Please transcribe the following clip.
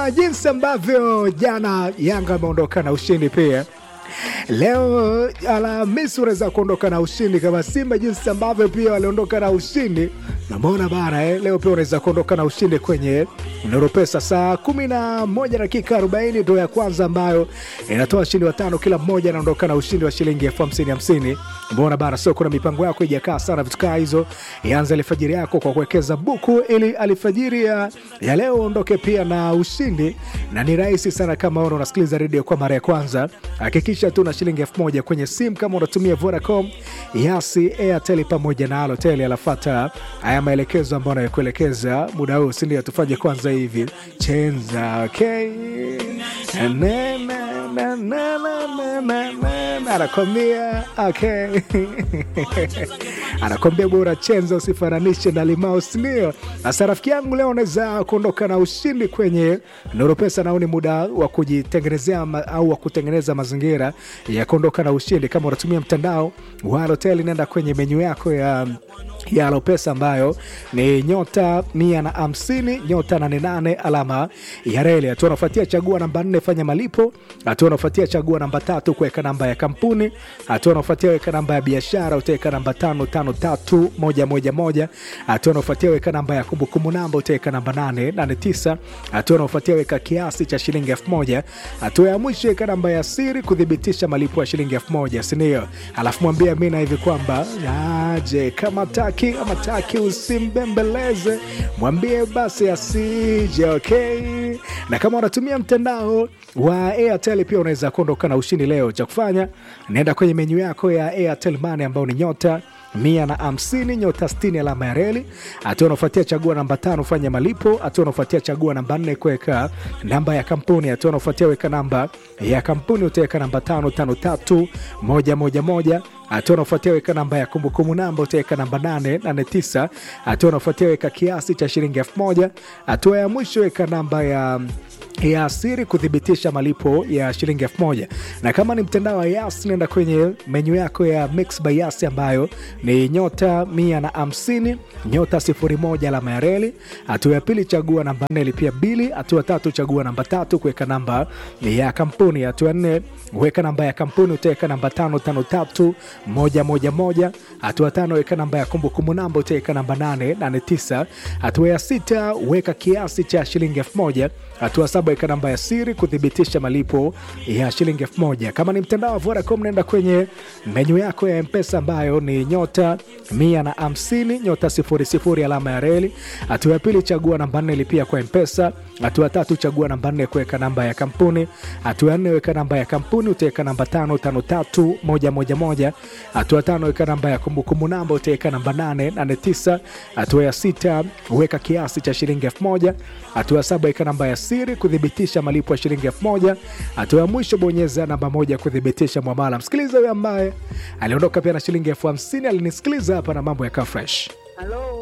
kama jinsi ambavyo jana Yanga ameondoka na ushindi pia leo Alhamisi unaweza kuondoka na ushindi kama Simba jinsi ambavyo pia waliondoka na ushindi. Namuona bana eh, leo pia unaweza kuondoka na ushindi kwenye Neuropesa saa kumi na moja dakika arobaini ndo ya kwanza ambayo inatoa ushindi wa tano, kila mmoja anaondoka na ushindi wa shilingi elfu hamsini hamsini. Mbona bana, sio kuna mipango yako ijakaa sana, vitu kaa hizo. Ianze alfajiri yako kwa kuwekeza buku, ili alfajiri ya, ya leo uondoke pia na ushindi, na ni rahisi sana. Kama una unasikiliza redio kwa mara ya kwanza, hakikisha tu na shilingi elfu moja kwenye simu kama unatumia Vodacom, Yasi, Airtel pamoja na Halotel. Alafata haya maelekezo ambayo anayokuelekeza muda huu, si ndio? Tufanye kwanza hivi chenza, okay? Na, na, na, na, na, na, na, na, na. Anakwambia okay. anakwambia bora chenza usifananishe na limao, si ndio? Sasa rafiki yangu, leo unaweza kuondoka na ushindi kwenye Neuropesa, nao ni muda wa kujitengenezea ma, au wa kutengeneza mazingira ya kuondoka na ushindi. Kama unatumia mtandao wa Halotel, nenda kwenye menyu yako ya ya Alopesa ambayo ni nyota mia na hamsini nyota nane nane alama ya reli. Hatua unafuatia chagua namba nne fanya malipo. Hatua unafuatia chagua namba tatu kuweka namba ya kampuni. Hatua unafuatia weka namba ya biashara, utaweka namba tano tano tatu moja moja moja. Hatua unafuatia weka namba ya kumbukumbu namba, utaweka namba nane nane tisa. Hatua unafuatia weka kiasi cha shilingi elfu moja. Hatua ya mwisho weka namba ya siri kuthibitisha malipo ya shilingi elfu moja, sindio? Alafu mwambie Amina hivi kwamba aje kama taki ama taki usimbembeleze, mwambie basi asije. Okay, na kama unatumia mtandao wa Airtel pia unaweza kuondoka na ushindi leo. Cha kufanya naenda kwenye menyu yako ya Airtel Money ambayo ni nyota mia na hamsini nyota sitini alama ya reli. Hatua unaofuatia chagua namba tano fanya malipo. Hatua unaofuatia chagua namba nne kuweka namba ya kampuni. Hatua unaofuatia weka namba ya kampuni, utaweka namba tano tano tatu moja moja moja hatua unaofuatia weka namba ya kumbukumbu namba utaweka namba 889. Hatua unaofuatia weka kiasi cha shilingi elfu moja. Hatua ya mwisho weka namba ya ya siri kuthibitisha malipo ya shilingi elfu moja. Na kama ni mtandao wa Yas, nenda kwenye menyu yako ya Mix by Yas ambayo ni nyota mia na hamsini nyota sifuri moja alama ya reli. Hatua ya pili chagua namba nne lipia bili. Hatua tatu chagua namba tatu kuweka namba ya kampuni. Hatua nne weka namba ya kampuni utaweka namba tano tano tatu moja moja moja. Hatua tano weka namba ya kumbukumbu namba utaweka namba nane nane tisa. Hatua ya sita weka kiasi cha shilingi elfu moja. Hatua saba weka namba ya siri kuthibitisha malipo ya shilingi elfu moja. Kama ni mtandao wa Vodacom naenda kwenye menyu yako ya Mpesa ambayo ni nyota mia na hamsini nyota sifuri sifuri alama ya reli. Hatua ya pili chagua namba nne lipia kwa Mpesa. Hatua tatu chagua namba nne kuweka namba ya kampuni. Hatua ya nne weka namba ya kampuni utaweka namba tano tano tatu moja moja moja. Hatua tano weka namba ya kumbukumbu namba utaweka namba nane nane tisa. Hatua ya sita weka kiasi cha shilingi elfu moja. Hatua ya saba weka namba ya siri kuthibitisha malipo ya shilingi elfu moja. Hatua ya mwisho bonyeza namba moja kuthibitisha mwamala. Msikiliza huyo ambaye aliondoka pia na shilingi elfu hamsini alinisikiliza hapa na mambo yakaa fresh. Halo.